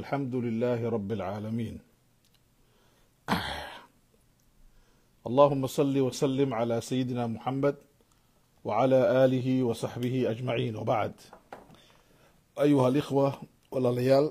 الحمد لله رب العالمين اللهم صل وسلم على سيدنا محمد وعلى آله وصحبه أجمعين وبعد أيها الإخوة والليال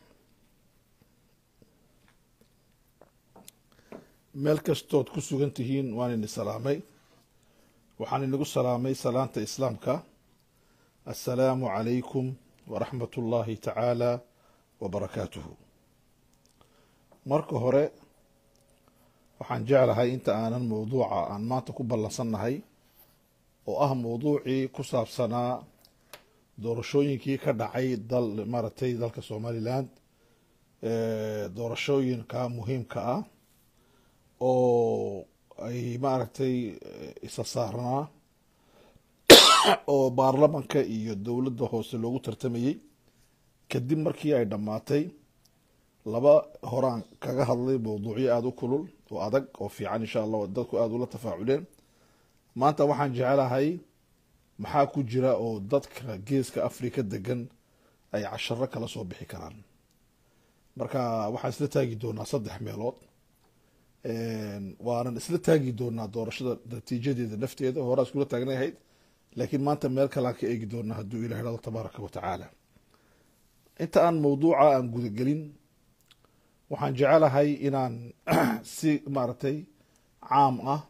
meel kastood ku sugan tihiin waan ini salaamay waxaan inagu salaamay salaanta islaamka assalaamu calaykum waraxmat ullaahi tacaala wabarakaatuhu marka hore waxaan jeclahay inta aanan mowduuca aan maanta ku ballansannahay oo ah mowduucii ku saabsanaa doorashooyinkii ka dhacay dal maaragtay dalka somaliland doorashooyinka muhiimka ah oo ay maaragtay isa saarnaa oo baarlamanka iyo dowladda hoose loogu tartamayey kadib markii ay dhammaatay laba horaan kaga hadlay mowduucyo aada u kulul oo adag oo fiican insha allah dadku aada ula tafaaculeen maanta waxaan jecelahay maxaa ku jira oo dadka geeska africa degan ay casharo kala soo bixi karaan marka waxaan isla taagi doonaa saddex meelood waanan isla taagi doonaa doorashada natiijadeeda nafteeda horaa iskula taagnay ahayd laakiin maanta meel kalaan ka eegi doonaa hadduu ilah hado tabaaraka wa tacaala inta aan mawduuca aan gudagelin waxaan jecelahay inaan si maaragtay caam ah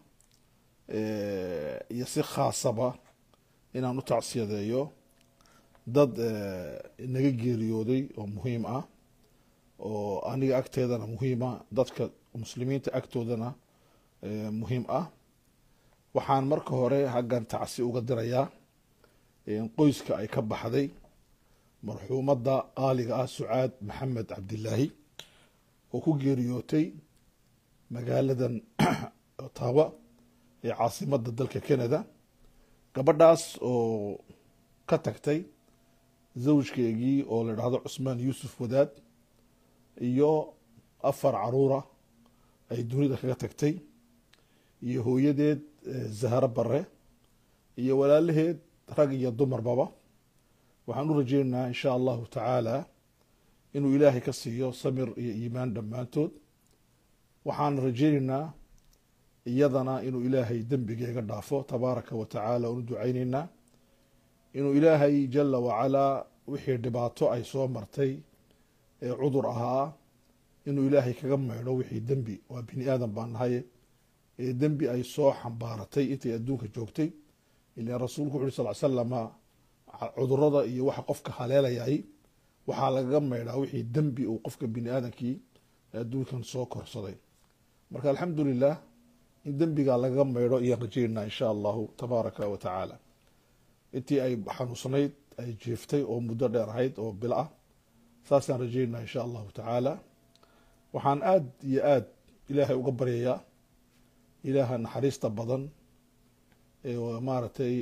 iyo si khaasaba inaan u tacsiyadeeyo dad naga geeriyooday oo muhiim ah oo aniga agteedana muhiima dadka muslimiinta agtoodana muhiim ah waxaan marka hore haggan tacsi uga dirayaa qoyska ay ka baxday marxuumadda qaaliga ah sucaad maxamed cabdilaahi oo ku geeriyootay magaaladan otawa ee caasimadda dalka canada gabadhaas oo ka tagtay zawjkeegii oo la idhaahdo cusmaan yuusuf wadaad iyo afar caruura ay dunida kaga tagtay iyo hooyadeed zahro bare iyo walaalaheed rag iyo dumarbaba waxaan u rajeynaynaa insha allahu tacaala inuu ilaahay ka siiyo samir iyo iimaan dhammaantood waxaan rajeynaynaa iyadana inuu ilaahay dembigeega dhaafo tabaaraka wa tacaala unu ducayneynaa inuu ilaahay jala wacalaa wixii dhibaato ay soo martay ee cudur ahaa inuu ilaahay kaga maydho wixii dembi waa bini aadan baan nahay ee dembi ay soo xambaaratay intay adduunka joogtay ilan rasuulku wuxu uri sal slama cudurada iyo waxa qofka haleelayay waxaa lagaga maydhaa wixii dembi uu qofka bini aadamkii adduunkan soo korsaday marka alxamdu lilah in dembigaa lagaga maydho iyaan rajeynaa insha allahu tabaaraka wa tacaala intii ay xanuunsanayd ay jeeftay oo muddo dheer ahayd oo bil ah saasaan rajeynaa insha allahu tacaala waxaan aada iyo aada ilaahay uga baryayaa ilaaha naxariista badan ee maaragtay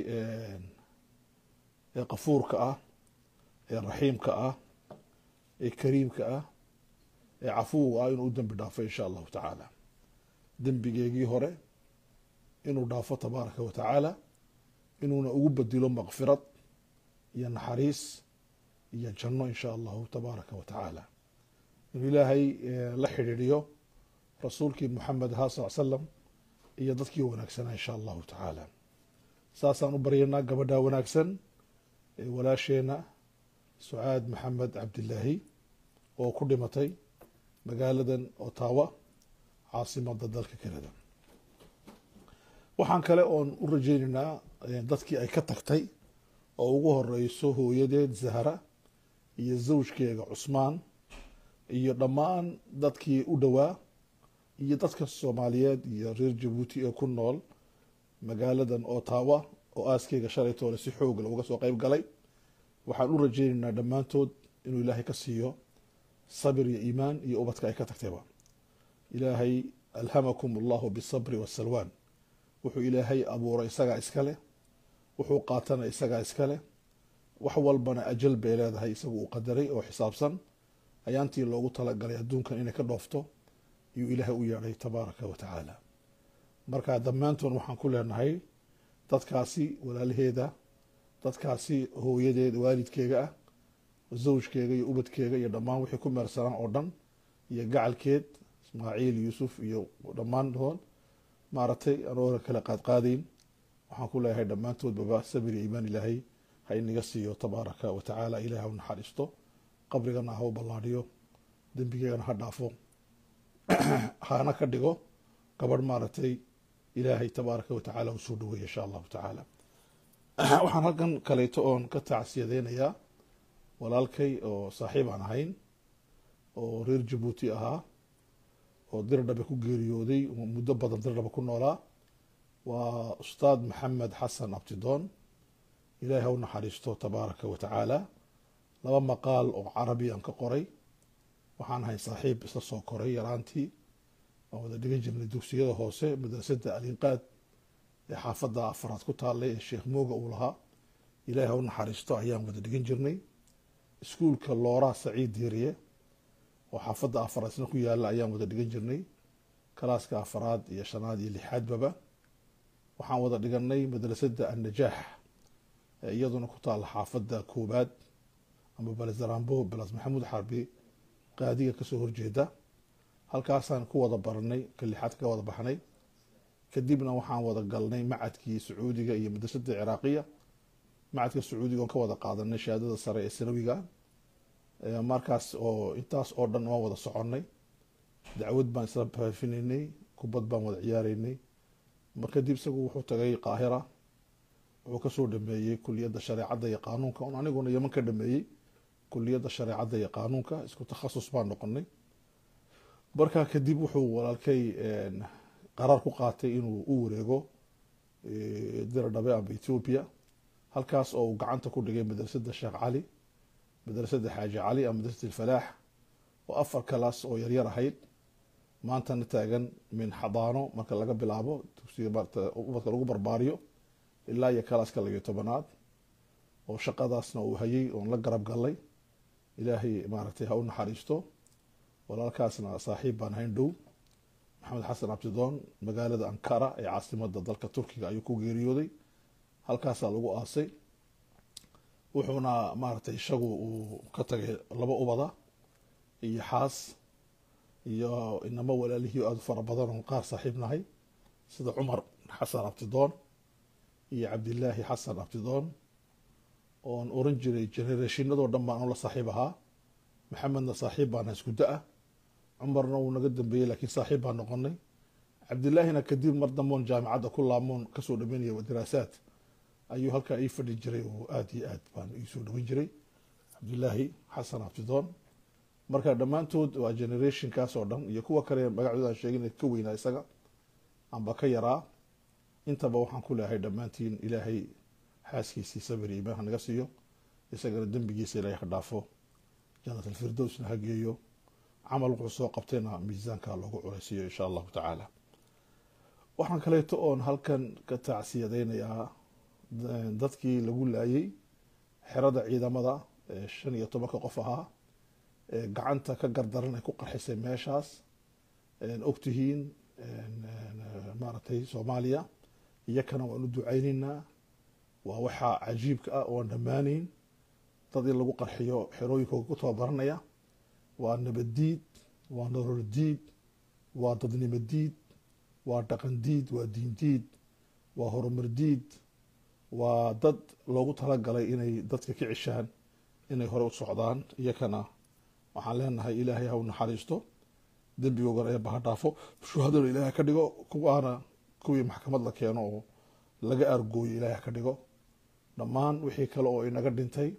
ee qafuurka ah ee raxiimka ah ee kariimka ah ee cafuwga ah inuu u dembi dhaafo insha allahu tacaala dembigeegii hore inuu dhaafo tabaaraka wa tacaala inuuna ugu bedilo makfirad iyo naxariis iyo janno insha allahu tabaaraka wa tacaala inuu ilaahay la xidhiidhiyo rasuulkii moxamed ahaa sal slam iyo dadkii wanaagsanaa insha allahu tacaala saasaan u baryanaa gabadhaa wanaagsan ee walaasheena sucaad maxamed cabdilaahi oo ku dhimatay magaaladan otawa caasimadda dalka canada waxaan kale oon u rajeynaynaa dadkii ay ka tagtay oo ugu horeyso hooyadeed zahra iyo zawjkeega cusmaan iyo dhammaan dadkii u dhowaa iyo dadka soomaaliyeed iyo reer jabuuti ee ku nool magaaladan otawa oo aaskeyga shalaytoole si xooga uga soo qeyb galay waxaan u rajeynaynaa dhammaantood inuu ilaahay ka siiyo sabir iyo iimaan iyo ubadka ay ka tagtayba ilaahay alhamakum allahu bisabri wasalwaan wuxuu ilaahay abuuray isagaa iskale wuxuu qaatana isagaa iskale wax walbana ajal bay leedahay isagu uu qadaray oo xisaabsan ayaantii loogu talagalay adduunkan inay ka dhoofto iyuu ilaahay u yeedhay tabaaraka wa tacaala marka dhammaantoon waxaan ku leenahay dadkaasi walaalaheeda dadkaasi hooyadeed waalidkeega ah zawjkeega iyo ubadkeega iyo dhammaan wixii ku meersanaan oo dhan iyo gacalkeed ismaaciil yuusuf iyo dhammaantood maaragtay anoona kala qaadqaadayn waxaan ku leeyahay dhammaantoodbaba sabir iyo iimaan ilaahay ha inaga siiyo tabaaraka wa tacaala ilahi ha u naxariisto qabrigana ha u ballaadhiyo dembigeegana ha dhaafo hana ka dhigo gabadh maaragtay ilaahay tabaaraka wa tacaala usoo dhaweeya insha allahu tacaala waxaan halkan kaleeto oon ka tacsiyadeynayaa walaalkay oo saaxiib aan ahayn oo reer jabuuti ahaa oo dirdhabe ku geeriyooday muddo badan dirdhabe ku noolaa waa ustaad maxamed xasan abtidoon ilaahay ha u naxariisto tabaaraka wa tacaala laba maqaal oo carabi aan ka qoray waxaan ahay saaxiib isla soo koray yaraantii aan wada dhigan jirnay dugsiyada hoose madrasada alinqaad ee xaafadda afaraad ku taallay ee sheekh mooga uu lahaa ilaahay ha u naxariisto ayaan wada dhigan jirnay iskuulka looraa saciid diiriye oo xaafadda afaraad isna ku yaalla ayaan wada dhigan jirnay kalaaska afaraad iyo shanaad iyo lixaadbaba waxaan wada dhiganay madrasada annajaax ee iyaduna ku taalla xaafadda koobaad ama balesaraambo belas maxamuud xarbi qaadiga kasoo horjeeda halkaasaan ku wada baranay ka lixaad ka wada baxnay kadibna waxaan wada galnay macadkii sacuudiga iyo madrasada ciraaqiya macadka sacuudiga oon ka wada qaadanay shahaadada sare ee sanawiga markaas oo intaas oo dhan waan wada soconay dacwad baan isla faafinaynay kubad baan wada ciyaareynay mar kadib isagu wuxuu tagay qaahira wuxuu kasoo dhameeyey kuliyadda shareecadda iyo qaanuunka un aniguna yeman ka dhameeyey kuliyadda shareecadda iyo qaanuunka isku takhasus baan noqonay markaa kadib wuxuu walaalkay qaraar ku qaatay inuu u wareego diradhabe amba ethoobia halkaas oo uu gacanta ku dhigay madrasada sheekh cali madrasada xaaji cali ama madrasat alfalaax oo afar kalaas oo yaryar ahayd maantana taagan min xadaano marka laga bilaabo dugsiga ubadka lagu barbaariyo ilaa iyo kalaaska labiyo tobanaad oo shaqadaasna uu hayay oon la garab galay ilaahay maaragtay ha u naxariisto walaalkaasna saaxiib baan hayn dhow maxamed xasan abtidoon magaalada ankara ee caasimada dalka turkiga ayuu ku geeriyooday halkaasaa lagu aasay wuxuuna maaragtay isagu uu ka tagay laba ubada iyo xaas iyo inamo walaalihii aada u fara badan oo qaar saaxiib nahay sida cumar xasan abtidoon iyo cabdilaahi xasan abtidoon oon oran jiray genereeshinadoo dhan baan la saaxiib ahaa maxamedna saaxiib baana isku da-a cumarna wuu naga dambeeyey laakiin saaxiib baan noqonay cabdilaahina kadib mar damboon jaamicadda ku laamoon kasoo dhameynaya daraasaad ayuu halkaa ii fadhi jiray oo aada iyo aad baan iisoo dhaweyn jiray cabdilaahi xasan abtidoon marka dhammaantood waa generationkaas oo dhan iyo kuwa kale magacdooda aan sheegin ka weynaa isaga amba ka yaraa intaba waxaan ku leeyahay dhammaantiin ilaahay xaaskiisii sabir iimaan ha naga siiyo isagana dembigiisa ilaahay ha dhaafo jannat alfirdowsna ha geeyo camal wuxuu soo qabtayna miisaanka loogu culaysiiyo insha allahu tacaala waxaan kaleeto oon halkan ka tacsiyadeynayaa dadkii lagu laayay xerada ciidamada ee shan iyo tobanka qof ahaa ee gacanta ka gardaran ay ku qarxisay meeshaas ogtihiin maaragtay soomaaliya iyakana waan u ducayneynaa waa waxaa cajiibka ah oan dhammaanayn dad in lagu qarxiyo xerooyinkooga ku tababaranaya waa nabaddiid waa nolol diid waa dadnimo diid waa dhaqan diid waa diin diid waa horumar diid waa dad loogu talagalay inay dadka ka cishaan inay hore u socdaan iyakana waxaan leenahay ilaahay ha u naxariisto dembigoogana eeba ha dhaafo shuhadana ilaahay ka dhigo kuwaana kuwii maxkamad la keeno oo laga aargooyo ilaahay ha ka dhigo dhammaan wixii kale oo inaga dhintay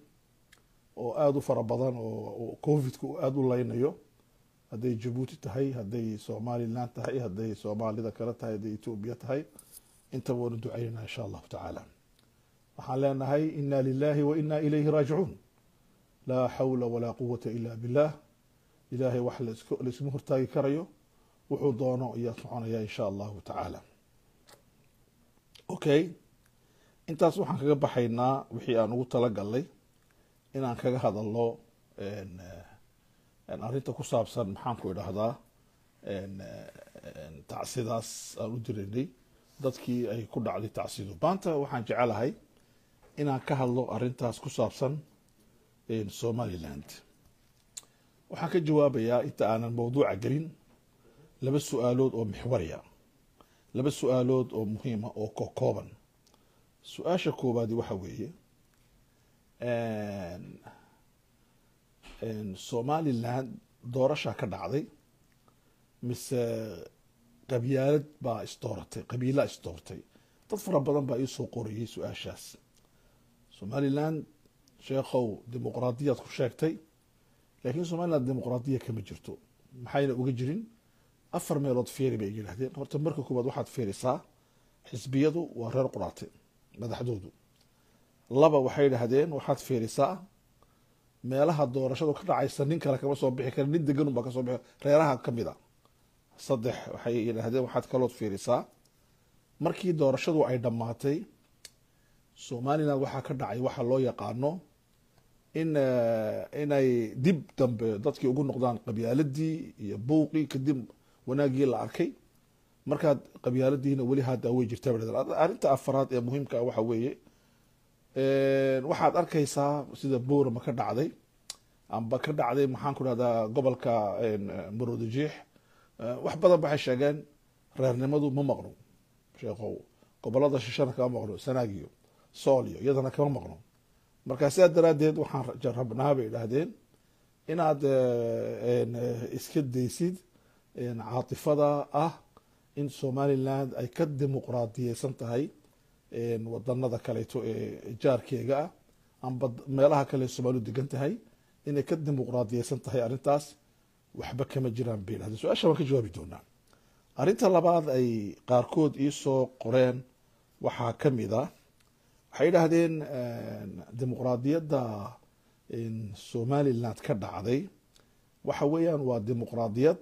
oo aada u fara badan oo covidka aada u leynayo hadday jabuuti tahay hadday somalilan tahay hadday soomaalida kale tahay hadday etoobiya tahay intaba waanu ducaynana insha allahu tacaala waxaan leenahay ina lilahi wa ina ilayhi raajicuun laa xawla walaa quwata ila billah ilaahay wax laisma hortaagi karayo wuxuu doono ayaa soconaya insha allahu tacaala okay intaas waxaan kaga baxaynaa wixii aan ugu talagalnay inaan kaga hadalno arrinta ku saabsan maxaanku idhahdaa tacsidaas aan u diraynay dadkii ay ku dhacday tacsidu maanta waxaan jecelahay inaan ka hadlo arrintaas ku saabsan somaliland waxaan ka jawaabayaa inta aanan mawduuca gelin laba su-aalood oo mixwariya laba su-aalood oo muhiima oo kokooban su-aasha koowaadi waxa weeye somaliland doorashaa ka dhacday mise qabyaalad baa isdooratay qabiilaa isdoortay dad fara badan baa iisoo qorayay su-aashaas somaliland sheekhow dimuqraadiyaad ku sheegtay laakiin somaliland dimuqraadiya kama jirto maxayna uga jirin afar meelood feeri bay yidhaahdeen horta marka koowaad waxaad feerisaa xisbiyadu waa reer quraate madaxdoodu laba waxay idhaahdeen waxaad feerisaa meelaha doorashadu ka dhacaysa nin kale kama soo bixi kara nin deganun baa kasoo bixi reeraha kamid a saddex waxay yidhaahdeen waxaad kalood fiirisaa markii doorashadu ay dhammaatay somaliland waxaa ka dhacay waxa loo yaqaano in inay dib dambe dadkii ugu noqdaan qabyaaladii iyo buuqii kadib wanaagii la arkay markaad qabyaaladiina weli hadda way jirtaa arrinta afaraad ee muhiimka ah waxa weeye waxaad arkaysaa sida boorama ka dhacday amba ka dhacday maxaan ku dhahdaa gobolka maroodijiix wax badan waxay sheegeen reernimadu ma maqno sheekhow gobolada shishana kama maqno sanaagiyo sooliyo iyadana kama maqno markaa sidaa daraaddeed waxaan rabnaa bay idhaahdeen inaad iska daysid caatifada ah in somaliland ay ka dimuqraadiyeysan tahay wadanada kaleeto ee jaarkeega ah amba meelaha kale soomaalidu degan tahay inay ka dimuqraadiyeysan tahay arrintaas waxba kama jiraan bay idhahdeen su-aasha waan ka jawaabi doonaa arrinta labaad ay qaarkood iisoo qoreen waxaa ka mid a waxay idhaahdeen dimuqraadiyadda somaliland ka dhacday waxa weeyaan waa dimuqraadiyad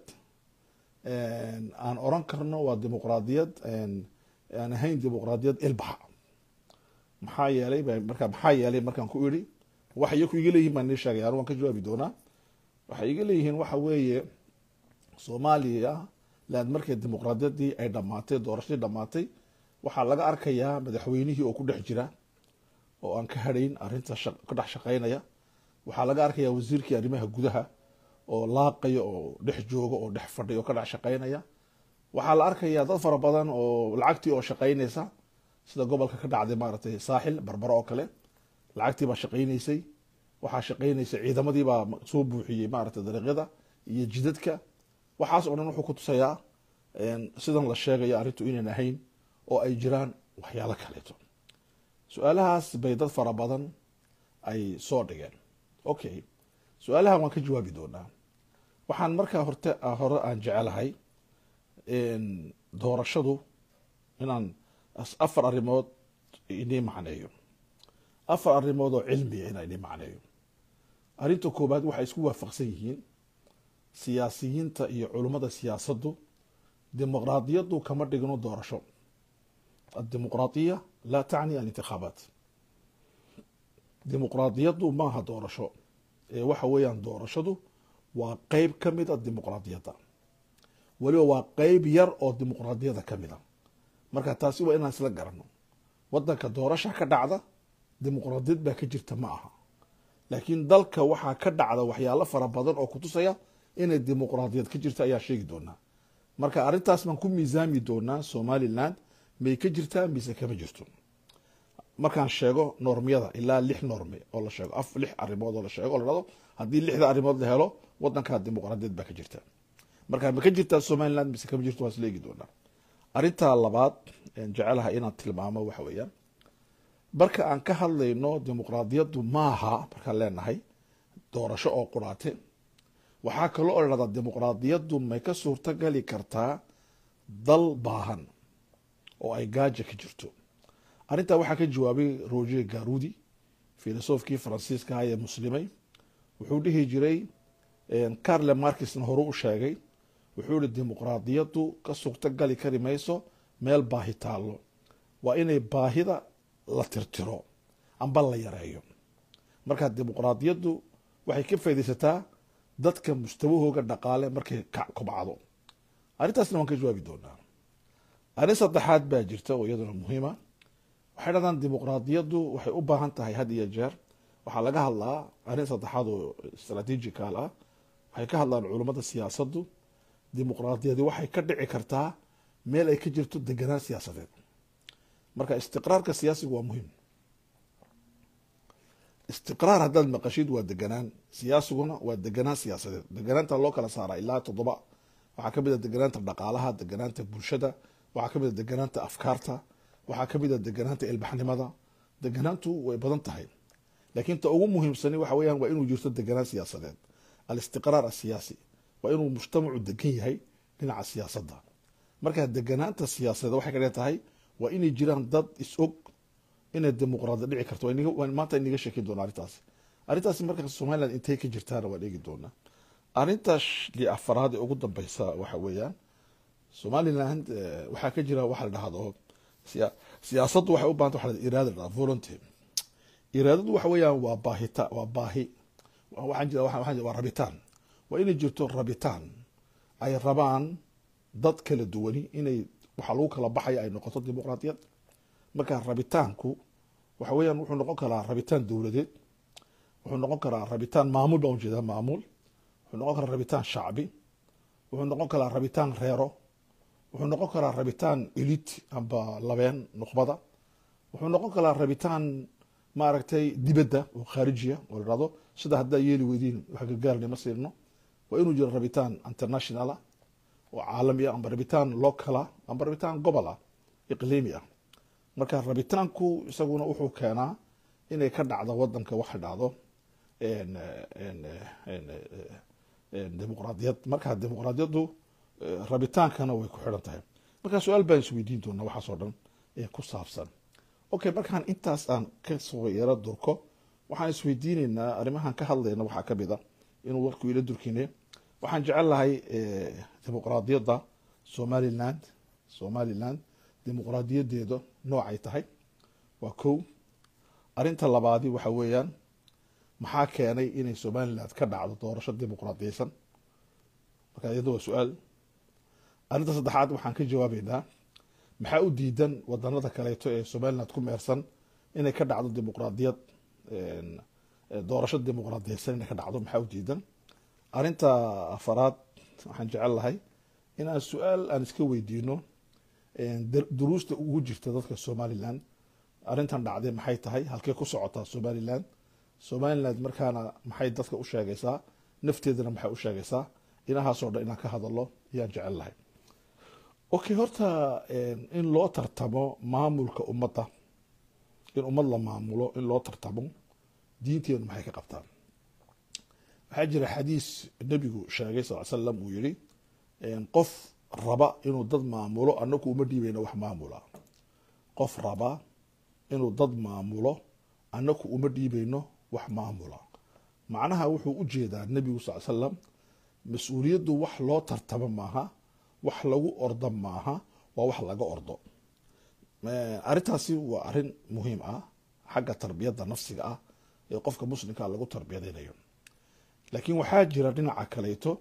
aan oran karno waa dimuqraadiyad aan ahayn dimuqraadiyad ilbaxa maxaa yeelay markaa maxaa yeelay markaan ku idhi waxa iyaku iga leeyihin baan nii sheegay anu waan ka jawaabi doonaa waxay iga leeyihiin waxa weeye soomaaliya land markay dimuqraadiyaddii ay dhammaatay doorashadii dhammaatay waxaa laga arkayaa madaxweynihii oo ku dhex jira oo aan ka hadhayn arrinta ka dhex shaqaynaya waxaa laga arkayaa wasiirkii arrimaha gudaha oo laaqaya oo dhex jooga oo dhex fadhiya oo ka dhex shaqaynaya waxaa la arkayaa dad fara badan oo lacagtii oo shaqaynaysa sida gobolka ka dhacday maaragtay saaxil barbaro oo kale lacagtii baa shaqaynaysay waxaa shaqaynaysay ciidamadii baa soo buuxiyey maaragtay dariiqyada iyo jidadka waxaas oo dhan wuxuu ku tusayaa sidan la sheegayo arrintu inaan ahayn oo ay jiraan waxyaalo kaleeto su-aalahaas bay dad fara badan ay soo dhigeen okay su-aalahan waan ka jawaabi doonaa waxaan markaa horte hore aan jecelahay doorashadu inaan afar arrimood inii macneeyo afar arrimood oo cilmiya inaan inii macneeyo arrinta koobaad waxay isku waafaqsan yihiin siyaasiyiinta iyo culummada siyaasaddu dimuqraadiyaddu kama dhigno doorasho addimuqraadiya laa tacni alintikhaabaat dimuqraadiyaddu maaha doorasho ee waxa weeyaan doorashadu waa qeyb ka mid a dimuqraadiyadda weliba waa qeyb yar oo dimuqraadiyadda ka mid a marka taasi waa inaan isla garano wadanka doorasha ka dhacda dimuqraadiyad baa ka jirta ma aha laakiin dalka waxaa ka dhacda waxyaalo fara badan oo kutusaya inay dimuqraadiyad ka jirta ayaa sheegi doonaa marka arrintaas baan ku miisaami doonaa somaliland may ka jirtaa mise kama jirto markaan sheego normyada ilaa lix norme oo la sheego af lix arrimood oo la sheego o la dhado haddii lixda arrimood la helo wadankaa dimuqraadiyad baa ka jirta marka ma ka jirtaa somaliland mise kama jirto waan isla eegi doonaa arrintaa labaad jecelaha inaan tilmaamo waxa weeyaan marka aan ka hadlayno dimuqraadiyaddu maaha markaan leenahay doorasho oo quraate waxaa kaloo o dhahdaa dimuqraadiyaddu may ka suurto gali kartaa dal baahan oo ay gaaja ka jirto arrintaa waxaa ka jawaabay roger garudi filosofkii faransiiska ah ee muslimay wuxuu dhihi jiray carle markisna horu u sheegay wuxuu yihi dimuqraadiyaddu ka suurto gali kari mayso meel baahi taallo waa inay baahida la tirtiro amba la yareeyo markaa dimuqraadiyaddu waxay ka faydaysataa dadka mustawahooga dhaqaale markay kobcdo arrintaasna waan ka jawaabi doonaa arrin saddexaad baa jirta oo iyaduna muhiima waxay dhahdaan dimuqraadiyaddu waxay u baahan tahay had iyo jeer waxaa laga hadlaa arrin saddexaad oo strategical ah waxay ka hadlaan culummada siyaasaddu dimuqraadiyadi waxay ka dhici kartaa meel ay ka jirto deganaan siyaasadeed marka istiqraarka siyaasigu waa muhiim istiqraar haddaad maqashid waa deganaan siyaasiguna waa deganaan siyaasadeed deganaanta loo kala saaraa ilaa toddoba waxaa kamid a deganaanta dhaqaalaha deganaanta bulshada waxaa kamid a deganaanta afkaarta waxaa kamid a deganaanta ilbaxnimada deganaantu way badan tahay laakiin ta ugu muhiimsani waxa weyaan waa inuu jirto deganaan siyaasadeed alistiqraar asiyaasi waa inuu mujtamacu degan yahay dhinaca siyaasadda marka deganaanta siyaasadeed waxay ka dhigan tahay waa inay jiraan dad is-og inay dimuqraadi dhici karto maanta inaga sheekin doona arrintaasi arrintaasi marka somaliland intay ka jirtaana waan eegi doonaa arrintaas li afaraad ee ugu dambeysa waxa weeyaan somaliland waxaa ka jira waxa la dhahdo siyaasaddu waxay u bahanta waxa la iraada la volunteer iraadadu waxa weeyaan waa baahita waa baahi waxaan jira waxaan waa rabitaan waa inay jirto rabitaan ay rabaan dad kala duwani inay waxa lagu kala baxaya ay noqoto dimuqraadiyad marka rabitaanku waxa weeyaan wuxuu noqon karaa rabitaan dowladeed wuxuu noqon karaa rabitaan maamul baan ujeedaa maamul wuxuu noqon karaa rabitaan shacbi wuxuu noqon karaa rabitaan reero wuxuu noqon karaa rabitaan elit amba labeen nuqbada wuxuu noqon karaa rabitaan maaragtay dibadda oo khaarijiya oo la dhahdo sida haddaa yeeli weydiin wax gargaarni ma siirno waa inuu jiro rabitaan internationala oo caalami ah amba rabitaan locala amba rabitaan gobola iqliimi ah marka rabitaanku isaguna wuxuu keenaa inay ka dhacdo wadanka waxa dhacdo dimuqraadiyad marka dimuqraadiyaddu rabitaankana way ku xidhan tahay marka su-aal baan isweydiin doonaa waxaasoo dhan ee ku saabsan okay markaan intaas aan kasoo yaro durko waxaan isweydiineynaa arrimahan ka hadlayna waxaa kamid a inuu warku ila durkine waxaan jecel lahay dimuqraadiyadda somaliland somaliland dimuqraadiyadeeda noocay tahay waa kow arrinta labaadi waxa weeyaan maxaa keenay inay somaliland ka dhacdo doorasho dimuqraadiyeysan marka iyada waa su-aal arrinta saddexaad waxaan ka jawaabeynaa maxaa u diidan wadanada kaleeto ee somaliland ku meersan inay ka dhacdo dimuqraadiyad doorasho dimuqraadiyeysan inay ka dhacdo maxaa u diidan arrinta afaraad waxaan jecel lahay inaan su-aal aan iska weydiino duruusta ugu jirta dadka somaliland arrintan dhacday maxay tahay halkey ku socotaa somaliland somaliland markaana maxay dadka u sheegaysaa nafteedana maxay u sheegaysaa inahaasoo dhan inaan ka hadalo ayaan jecel lahay okay horta in loo tartamo maamulka ummadda in ummad la maamulo in loo tartamo diinteenu maxay ka qabtaan waxaa jira xadiis nebigu sheegay sal slam uu yihi qof raba inuu dad maamulo anaku uma dhiibayno wax maamula qof raba inuu dad maamulo anaku uma dhiibayno wax maamula macnaha wuxuu u jeedaa nebigu sal slam mas-uuliyaddu wax loo tartamo maaha wax lagu ordo maaha waa wax laga ordo arrintaasi waa arrin muhiim ah xagga tarbiyadda nafsiga ah ee qofka muslimkaa lagu tarbiyadeynayo laakiin waxaa jira dhinaca kaleeto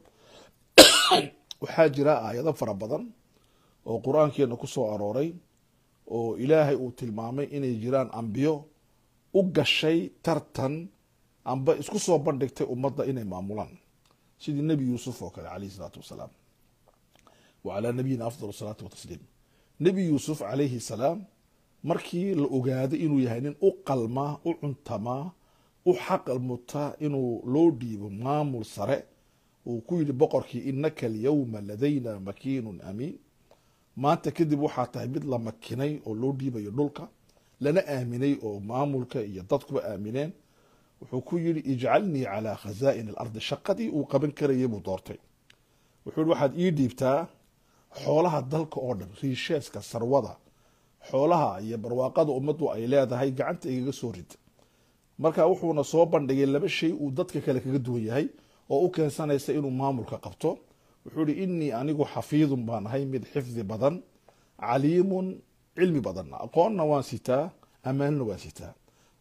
waxaa jira aayado fara badan oo qur-aankeena ku soo arooray oo ilaahay uu tilmaamay inay jiraan ambiyo u gashay tartan amba isku soo bandhigtay ummadda inay maamulaan sidii nebi yuusuf oo kale calayhi salaatu wasalaam wa calaa nabiyina afdal salaatu watasliim nebi yuusuf calayhi salaam markii la ogaaday inuu yahay nin u qalmaa u cuntamaa u xaqal mutaa inuu loo dhiibo maamul sare uu ku yidhi boqorkii inaka alyawma ladayna makiinun amiin maanta kadib waxaa tahay mid la makinay oo loo dhiibayo dhulka lana aaminay oo maamulka iyo dadkuba aamineen wuxuu ku yidhi ijcalnii calaa khazaa'in alardi shaqadii uu qaban karayay buu doortay wuxuu yihi waxaad ii dhiibtaa xoolaha dalka oo dhan riisheeska sarwada xoolaha iyo barwaaqada ummaddu ay leedahay gacanta igaga soo rid marka wuxuuna soo bandhigay laba shay uu dadka kale kaga duwan yahay oo u keensanaysa inuu maamulka qabto wuxuu ihi inii anigu xafiidun baan ahay mid xifdi badan caliimun cilmi badanna aqoonna waan sitaa ammaanna waan sitaa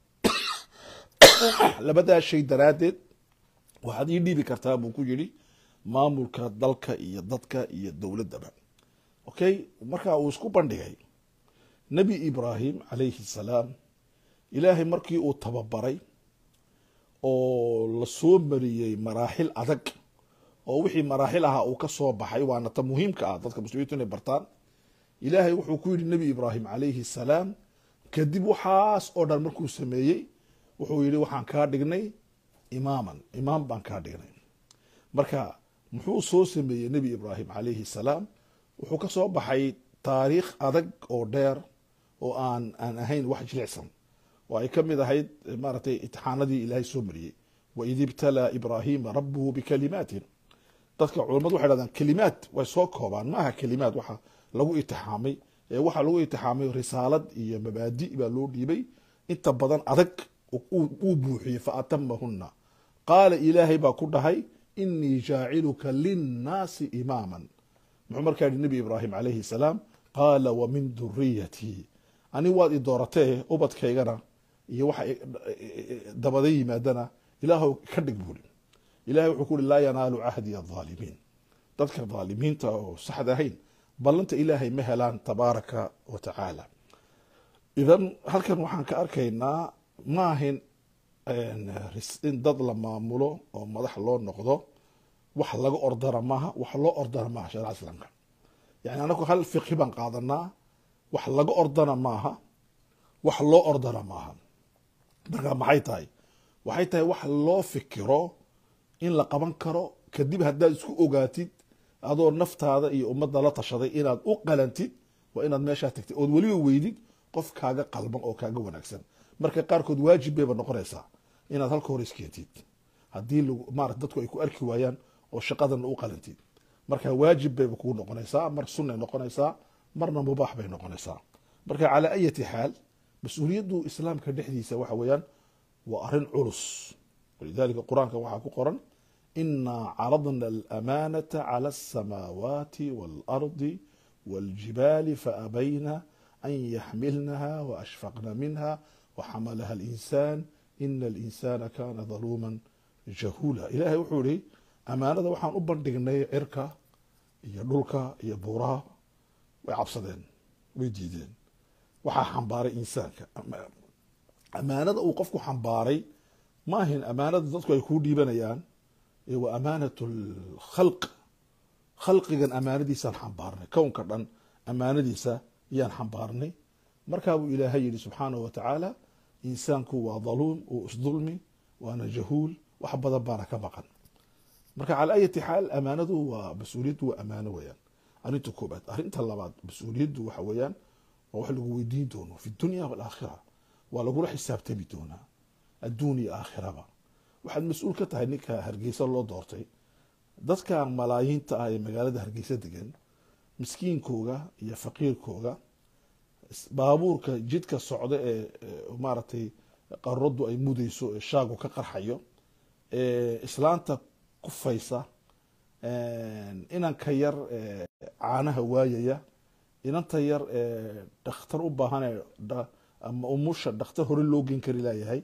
labadaa shay daraaddeed waxaad ii dhiibi kartaa buu ku yidhi maamulka dalka iyo dadka iyo dowladdaba okay marka uu isku bandhigay nebi ibraahim calayhi salaam ilaahay markii uu tababaray oo lasoo mariyey maraaxil adag oo wixii maraaxil ahaa uu ka soo baxay waana ta muhiimka ah dadka muslimiintu inay bartaan ilaahay wuxuu ku yidhi nebi ibraahim calayhi salaam kadib waxaas oo dhan markuu sameeyey wuxuu yidhi waxaan kaa dhignay imaaman imaam baan kaa dhignay marka muxuu soo sameeyey nebi ibraahim calayhi salaam wuxuu ka soo baxay taariikh adag oo dheer oo aan aan ahayn wax jilicsan oo ay ka mid ahayd maaragtay itixaanadii ilaahay soo mariyey waid ibtalaa ibraahiima rabuhu bikalimaatin dadka culammadu waxay dhahdaan kelimaad way soo koobaan maaha kelimaad waxa lagu itixaamay ee waxaa lagu itixaamay risaalad iyo mabaadi baa loo dhiibay inta badan adag uu buuxiyey faatamahuna qaala ilaahay baa ku dhahay inii jaaciluka linnaasi imaaman muxuu markaa yihi nebi ibraahim calayhi salaam qaala wa min duriyatii ani waad i dooratee ubadkaygana iyo waxa dabada yimaadana ilaahw ka dhig buuri ilahay wuxuu ku uhi laa yanaalu cahdi adaalimiin dadka dhaalimiinta oo saxda ahayn ballanta ilaahay ma helaan tabaaraka wa tacaala idan halkan waxaan ka arkaynaa ma ahin in dad la maamulo oo madax loo noqdo wax laga ordana maaha wax loo ordana maaha shareca islaamka yani anagu hal fiqhi baan qaadanaa wax laga ordana maaha wax loo ordana maaha marka maxay tahay waxay tahay wax loo fikiro in la qaban karo kadib haddaad isku ogaatid adoo naftaada iyo ummadda la tashaday inaad u qalantid waa inaad meeshaa tagtid ood weliba weydid qof kaaga qalban oo kaaga wanaagsan marka qaarkood waajib bayba noqonaysaa inaad halka hore iskeentid haddii marat dadku ay ku arki waayaan oo shaqadana u qalantid marka waajib bayba kugu noqonaysaa mar sunnay noqonaysaa marna mubaax bay noqonaysaa marka calaa ayati xaal mas-uuliyaddu islaamka dhexdiisa waxa weeyaan waa arrin culus walidalika qur-aanka waxaa ku qoran inaa caradna alamanata cala alsamaawaati waalardi waljibaali faabayna an yaxmilnaha waashfaqna minha waxamalaha alinsaan ina alinsana kana daluuman jahuula ilahay wuxuu ihi amaanada waxaan u bandhignay cirka iyo dhulka iyo buuraha way cabsadeen way diideen waxaa xambaaray insaanka amaanada uu qofku xambaaray ma ahin amaanada dadku ay kuu dhiibanayaan waa amaanat lkhalq khalqigan amaanadiisaan xambaarnay kownka dhan amaanadiisa ayaan xambaarnay markaabuu ilaahay yihi subxaanahu wa tacaala insaanku waa daluum uu isdulmi waana jahuul wax badan baana ka maqan marka cala ayati xaal amaanadu waa mas-uuliyaddu waa amaano weyaan arrinta koobaad arrinta labaad mas-uuliyaddu waxa weeyaan waa wax lagu weydiin doono fi dunya walaakhira waa lagula xisaabtami doonaa adduun iyo aakhiraba waxaad mas-uul ka tahay ninka hargeysa loo doortay dadka malaayiinta ah ee magaalada hargeysa degan miskiinkooga iyo faqiirkooga baabuurka jidka socda ee maaragtay qaruraddu ay mudayso ee shaagu ka qarxayo ee islaanta kufaysa inanka yar caanaha waayaya inanta yar dhakhtar u baahan ama umusha dhakhtar hore loo gen kari laayahay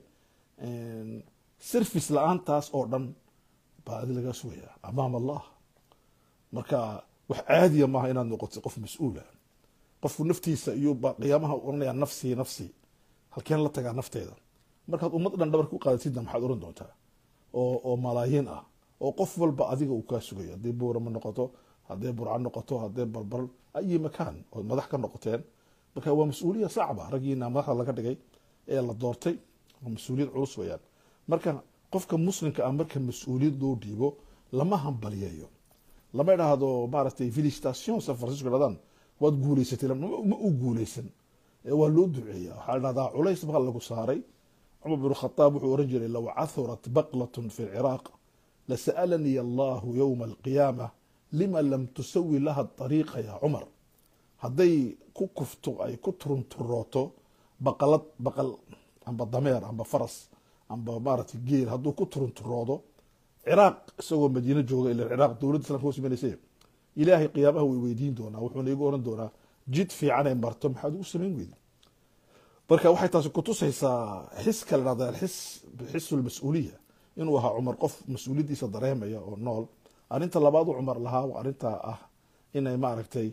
service la-aantaas oo dhan baa adi lagaa sugaya amaam allah marka wax caadiya maaha inaad noqotid qof mas-uula qofku naftiisa iyo qiyaamaha oranaya nafsii nafsii halkeen la tagaa nafteeda markaad ummad dhan dhabarka u qaadatidna maxaad oran doontaa oo oo malaayiin ah oo qof walba adiga uu kaa sugayo haddii buurama noqoto hadday burca noqoto hadday barbar ayi makaan ood madax ka noqoteen marka waa mas-uuliya sacba raggiina madaxda laga dhigay ee la doortay waa mas-uuliyad culus weyaan marka qofka muslimka ah marka mas-uuliyad loo dhiibo lama hambaliyayo lama idhaahdo maaragtay felicitation san francisco dhahdaan waad guuleysatay ma u guuleysan waa loo duceeya waxaa dhahdaa culays baa lagu saaray cumar bin khataab wuxuu oran jiray low cathurat baqlatun fi lciraaq lasa'alanii allahu yowma alqiyaama lima lam tusawi laha ariiqa ya cumar hadday ku kufto ay ku turunturooto baqalad baqal amba dameer amba faras amba maaragtay geel hadduu ku turunturoodo ciraaq isagoo madiino jooga ila ciraaq dowladda islamka hoos imanaysa ilaahay qiyaamaha way weydiin doonaa wuxuuna igu oran doonaa jid fiican ay marto maxaad ugu samayn weydi marka waxay taasi kutusaysaa xiska la dhahda xis xisu lmas-uuliya inuu ahaa cumar qof mas-uuliyaddiisa dareemaya oo nool arrinta labaad u cumar lahaa waa arrintaa ah inay maaragtay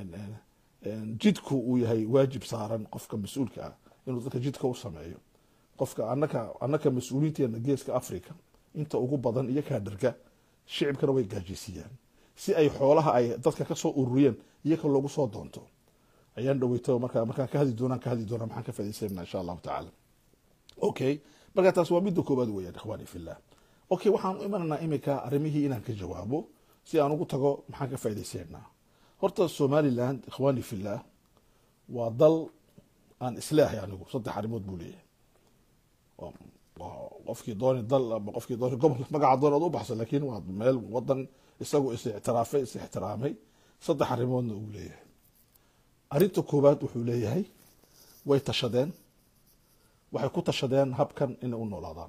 jidku uu yahay waajib saaran qofka mas-uulka ah inuu dadka jidka u sameeyo qofka anaka annaka mas-uuliinteena geeska africa inta ugu badan iyo kaadharga shicibkana way gaajaysiiyaan si ay xoolaha ay dadka kasoo ururiyeen iyaka loogu soo doonto ayaan dhaweyto marka markaan ka hadli doonaan ka hadli doonaa maxaan ka faaidaysanana insha allahu tacaala okay marka taas waa midda koobaad weeyaan ikhwani fillah okay waxaan u imanaynaa iminka arrimihii inaan ka jawaabo si aan ugu tago maxaan ka faaidaysanaa horta somaliland ikhwani fillah waa dal aan islaahay anigu saddex arrimood buu leeyahay qofkii dooni dal ama qofkii dooni gobol magaca doon ood u baxsan lakin waa meel wadan isagu is ictiraafay is ixtiraamay saddex arrimoodna uu leeyahay arrinta koowaad wuxuu leeyahay way tashadeen waxay ku tashadeen habkan inay u noolaadaan